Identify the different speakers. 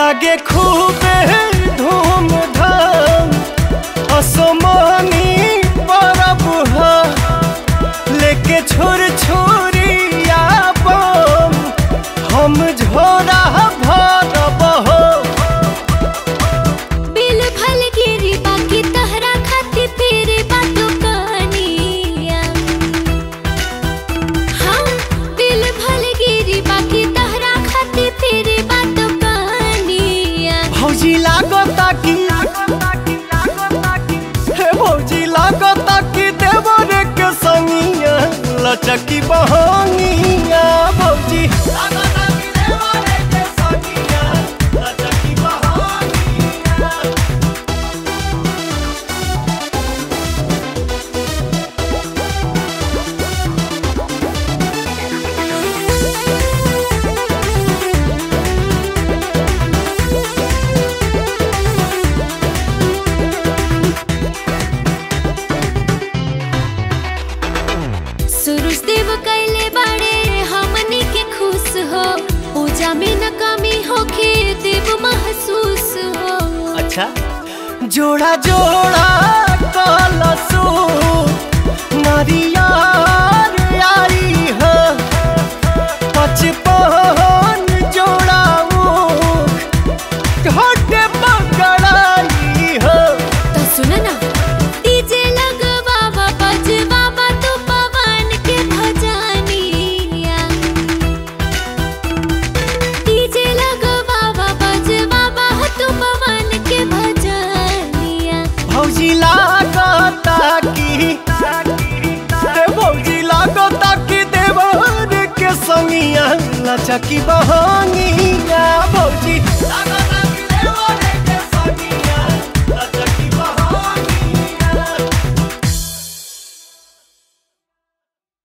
Speaker 1: लागे खूबे धूमधाम असमानी परब ह लेके छोर छोरिया बम हम झोरा भरब हो
Speaker 2: बिल भल गिरी बाकी तहरा खाती फिर बातों कहानिया हाँ बिल भल गिरी बाकी तहरा खाती फिर बातों कहानिया
Speaker 1: भौजी लागता कि हे भौजी लागता कि देवर के संगिया लचकी बहंगिया भौजी लागता कि देवर के संगिया लचकी बहंगिया
Speaker 2: सुरुज देव कैले बाड़े हमनी के खुश हो पूजा में न कमी होके देव महसूस हो
Speaker 1: अच्छा जोड़ा जोड़ा कलसो नारियार आई है पचपन जोड़ा मुख घट पकड़ाई है
Speaker 2: तो सुन ना डीजे लगवावा बजवावा तो पवन के भजनिया डीजे लगवावा बजवावा तो पवन के भजनिया
Speaker 1: भौजी लागता की हे भौजी लागता की देवर के संगिया लचकी बहंगिया भौजी लागता